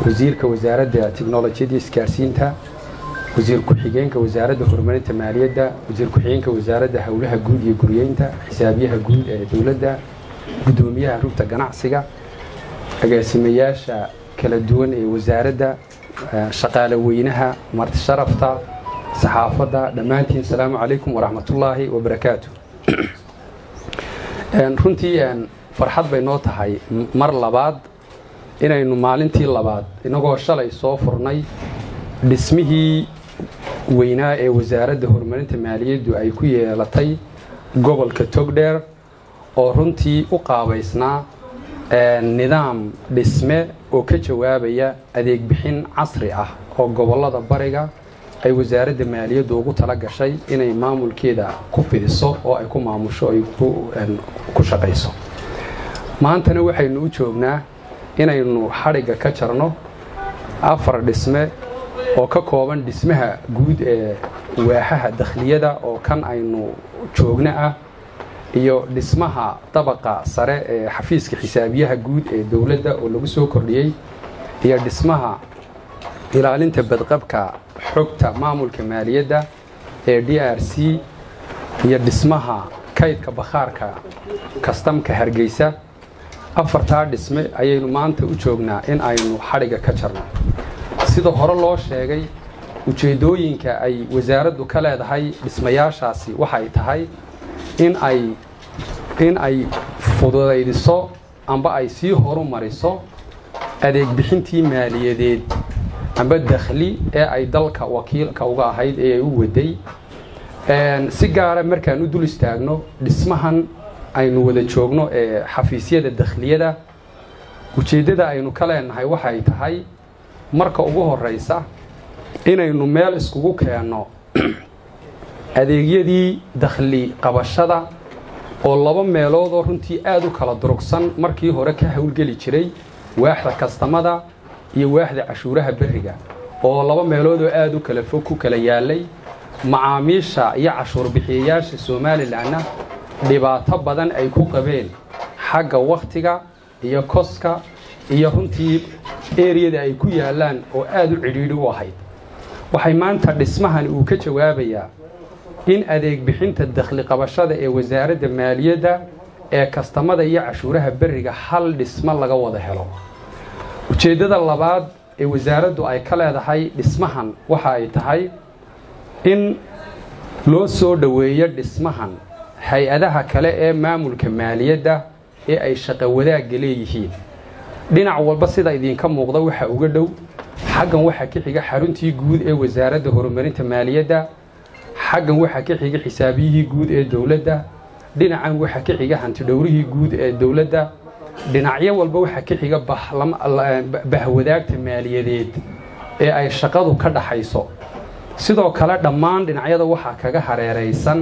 wasiirka wasaaradda tiknolojiyadda isgaarsiinta wasiir ku-xigeenka wasaaradda horumarinta maaliyadda wasiir ku-xigeenka wasaaradda howlaha guud iyo guryeynta xisaabiyaha guud ee dowladda guddoomiyaha rugta ganacsiga agaasimayaasha kala duwan ee wasaaradda shaqaale weynaha marti sharafta saxaafadda dhammaantiin asalaamu calaykum waraxmatullaahi wabarakaatu runtii farxad bay noo tahay mar labaad inaynu maalintii labaad inagoo shalay soo furnay dhismihii weynaa ee wasaaradda horumarinta maaliyaddu ay ku yeelatay gobolka togdheer oo runtii u qaabaysnaa nidaam dhisme oo ka jawaabaya adeeg bixin casri ah oo gobollada bariga ay wasaaradda maaliyaddu ugu tala gashay inay maamulkeeda ku fidiso oo ay ku maamusho ay ku shaqayso maantana waxaynu u joognaa inaynu xadhigga ka jarno afar dhisme oo ka kooban dhismaha guud ee waaxaha dakhliyada oo kan aynu joogno ah iyo dhismaha dabaqa sare ee xafiiska xisaabiyaha guud ee dowladda oo lagu soo kordhiyey iyo dhismaha ilaalinta badqabka xogta maamulka maaliyadda ee d r c iyo dhismaha kaydka bakhaarka kastamka hargeysa afartaa dhisme ayaynu maanta u joognaa in aynu xadhigga ka jarno sida hore loo sheegay ujeeddooyinka ay wasaaraddu ka leedahay dhismayaashaasi waxay tahay in ay in ay fududaydiso amba ay sii horu mariso adeeg bixintii maaliyadeed amba dakhli ee ay dalka wakiilka uga ahayd ee ay u waday si gaara markaan u dul istaagno dhismahan aynu wada joogno ee xafiisyada dakhliyada ujeeddada aynu ka leenahay waxay tahay marka ugu horraysa inaynu meel iskugu keenno adeegyadii dakhli qabashada oo laba meeloodoo runtii aad u kala durugsan markii hore ka howlgeli jiray waaxda kastamada iyo waaxda cashuuraha berriga oo laba meeloodoo aad u kala fog ku kala yaalay macaamiisha iyo cashuur bixiyayaasha somalilanna dhibaato badan ay ku qabeen xagga wakhtiga iyo koska iyo runtii eriyada ay ku yaallaan oo aad u cidhiidhi u ahayd waxay maanta dhismahan uu ka jawaabayaa in adeeg bixinta dakhli qabashada ee wasaaradda maaliyadda ee kastamada iyo cashuuraha berriga hal dhismo laga wada helo ujeeddada labaad ee wasaaraddu ay ka leedahay dhismahan waxa ay tahay in loo soo dhoweeyo dhismahan hay-adaha kale ee maamulka maaliyadda ee ay shaqo wadaagga leeyihiin dhinac walba sida idinka muuqda waxa uga dhow xaggan waxaa ka xiga xaruntii guud ee wasaaradda horumarinta maaliyadda xaggan waxaa ka xiga xisaabiyihii guud ee dowladda dhinacan waxaa ka xiga hantidhowrihii guud ee dowladda dhinacyo walba waxaa ka xiga bahwadaagta maaliyadeed ee ay shaqadu ka dhaxayso sidoo kale dhammaan dhinacyada waxaa kaga hareeraysan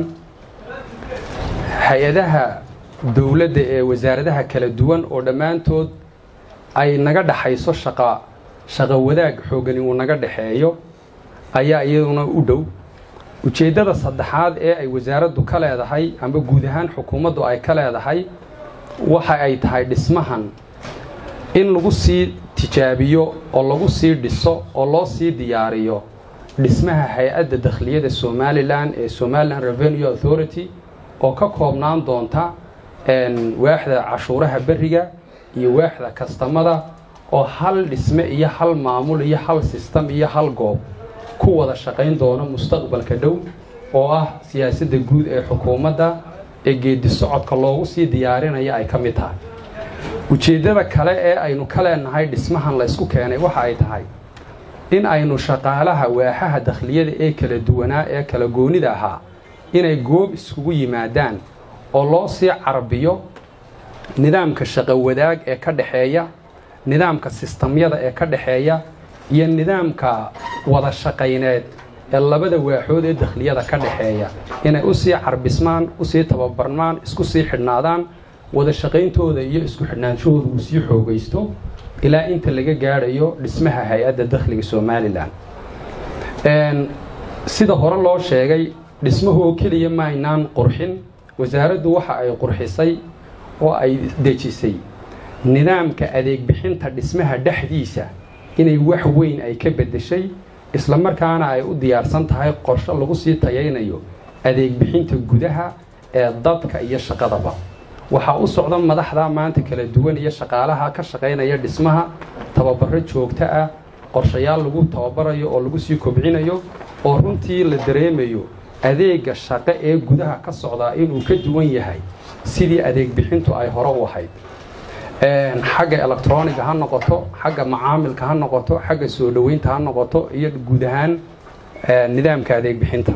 hay-adaha dowladda ee wasaaradaha kala duwan oo dhammaantood ay naga dhaxayso shaqa shaqo wadaag xoogani uu naga dhaxeeyo ayaa iyaduna u dhow ujeeddada saddexaad ee ay wasaaraddu ka leedahay amba guud ahaan xukuumaddu ay ka leedahay waxa ay tahay dhismahan in lagu sii tijaabiyo oo lagu sii dhiso oo loo sii diyaariyo dhismaha hay-adda dakhliyada somalilan ee somalilan revenue authority oo ka koobnaan doonta waaxda cashuuraha berriga iyo waaxda kastamada oo hal dhisme iyo hal maamul iyo hal sistem iyo hal goob ku wada shaqayn doono mustaqbalka dhow oo ah siyaasadda guud ee xukuumadda ee geedi socodka loogu sii diyaarinaya ay ka mid tahay ujeeddada kale ee aynu ka leenahay dhismahan laysku keenay waxa ay tahay in aynu shaqaalaha waaxaha dakhliyada ee kala duwanaa ee kala goonida ahaa inay goob iskugu yimaadaan oo loo sii carbiyo nidaamka shaqo wadaag ee ka dhexeeya nidaamka sistamyada ee ka dhexeeya iyo nidaamka wada shaqayneed ee labada waaxood ee dakhliyada ka dhexeeya inay usii carbismaan usii tababarmaan isku sii xidhnaadaan wada shaqayntooda iyo isku xidhnaanshahooda uu sii xoogaysto ilaa inta laga gaadhayo dhismaha hay-adda dakhliga somalilan sida hore loo sheegay dhismahoo keliya maaynaan qurxin wasaaraddu waxa ay qurxisay oo ay dejisay nidaamka adeeg bixinta dhismaha dhexdiisa inay wax weyn ay ka beddeshay islamarkaana ay u diyaarsan tahay qorshe lagu sii tayaynayo adeeg bixinta gudaha ee dadka iyo shaqadaba waxaa u socda madaxda maanta kala duwan iyo shaqaalaha ka shaqaynaya dhismaha tababaro joogto ah qorshayaal lagu tababarayo oo lagu sii kobcinayo oo runtii la dareemayo adeega shaqo ee gudaha ka socdaa inuu ka duwan yahay sidii adeeg bixintu ay hore u ahayd xagga electroniga ha noqoto xagga macaamilka ha noqoto xagga soo dhoweynta ha noqoto iyo guud ahaan nidaamka adeeg bixinta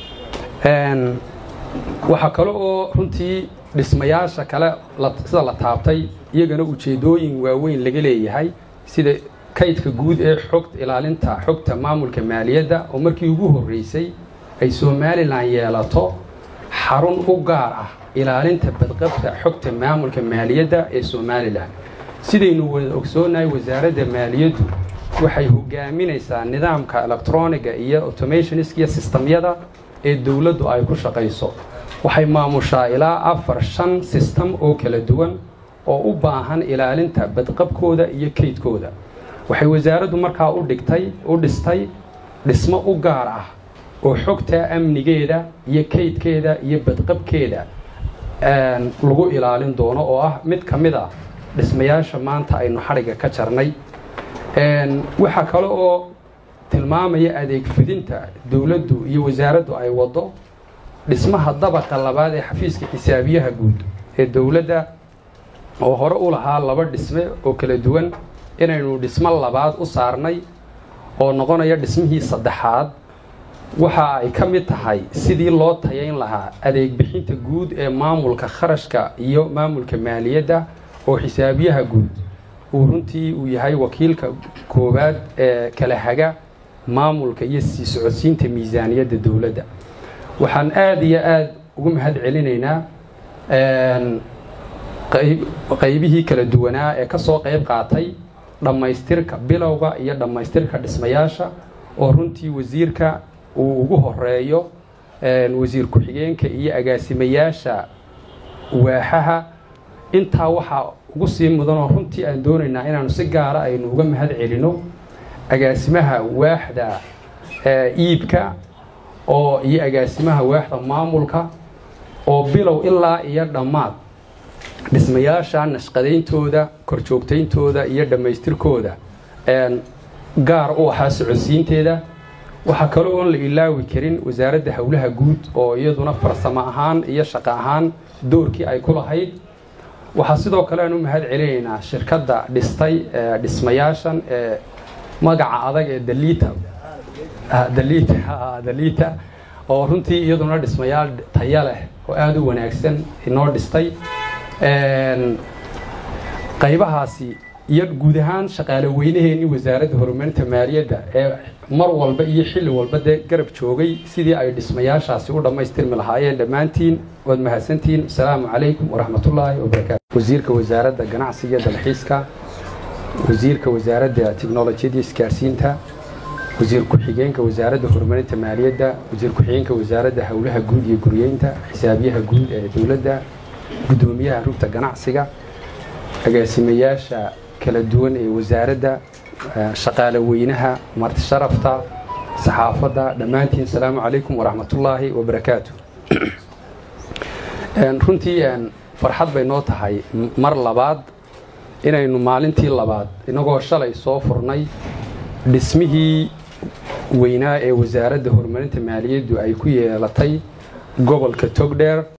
waxaa kale oo runtii dhismayaasha kale sida la taabtay iyagana ujeedooyin waaweyn laga leeyahay sida kaydka guud ee xogta ilaalinta xogta maamulka maaliyadda oo markii ugu horreysay ay somalilan yeelato xarun u gaar ah ilaalinta badqabta xogta maamulka maaliyadda ee somalilan sidaynu wada ogsoonahay wasaaradda maaliyaddu waxay hogaaminaysaa nidaamka electroniga iyo automationsk iyo sistamyada ee dowladdu ay ku shaqayso waxay maamushaa ilaa afar shan sistem oo kala duwan oo u baahan ilaalinta badqabkooda iyo kaydkooda waxay wasaaraddu markaa u dhigtay u dhistay dhismo u gaar ah oo xogta amnigeeda iyo kaydkeeda iyo badqabkeeda lagu ilaalin doono oo ah mid ka mid a dhismayaasha maanta aynu xadhigga ka jarnay waxaa kale oo tilmaamaya adeeg fidinta dowladdu iyo wasaaraddu ay waddo dhismaha dabaqa labaad ee xafiiska xisaabiyaha guud ee dowladda oo hore u lahaa laba dhisme oo kala duwan inaynu dhismo labaad u saarnay oo noqonaya dhismihii saddexaad waxa ay ka mid tahay sidii loo tayayn lahaa adeeg bixinta guud ee maamulka kharashka iyo maamulka maaliyadda oo xisaabiyaha guud uu runtii uu yahay wakiilka koowaad ee kala haga maamulka iyo sii socodsiinta miisaaniyadda dowladda waxaan aada iyo aada ugu mahad celinaynaa qaybihii kala duwanaa ee ka soo qayb qaatay dhammaystirka bilowga iyo dhammaystirka dhismayaasha oo runtii wasiirka uu ugu horeeyo wasiir ku-xigeenka iyo agaasimayaasha waaxaha intaa waxaa ugu sii mudanoo runtii aan doonaynaa inaanu si gaara aynu uga mahad celino agaasimaha waaxda iibka oo iyo agaasimaha waaxda maamulka oo bilow ilaa iyo dhammaad dhismayaasha nashqadayntooda korjoogtayntooda iyo dhammaystirkooda gaar u ahaa socodsiinteeda waxaa kaloo oon la ilaawi karin wasaaradda howlaha guud oo iyaduna farsamo ahaan iyo shaqo ahaan doorkii ay ku lahayd waxaa sidoo kale aan u mahad celinaynaa shirkadda dhistay dhismayaashan ee magaca adag ee daliita daliita daliita oo runtii iyaduna dhismayaal taya leh oo aada u wanaagsan inoo dhistay qaybahaasi iyo guud ahaan shaqaale weynaheenii wasaaradda horumarinta maaliyadda ee mar walba iyo xilli walba dee garab joogay sidii ay dhismayaashaasi u dhammaystirmi lahaayeen dhammaantiin waad mahadsantihiin asalaamu calaykum waraxmatullaahi wabarakaatu wasiirka wasaaradda ganacsiga dalxiiska wasiirka wasaaradda tiknolojiyadda isgaarsiinta wasiir ku-xigeenka wasaaradda horumarinta maaliyadda wasiir ku-xigeenka wasaaradda howlaha guud iyo guryeynta xisaabiyaha guud ee dowladda guddoomiyaha rugta ganacsiga agaasimayaasha kala duwan ee wasaaradda shaqaale weynaha marti sharafta saxaafadda dhammaantiin asalaamu calaykum waraxmatullaahi wabarakaatu runtii farxad bay noo tahay mar labaad inaynu maalintii labaad inagoo shalay soo furnay dhismihii weynaa ee wasaaradda horumarinta maaliyaddu ay ku yeelatay gobolka togdheer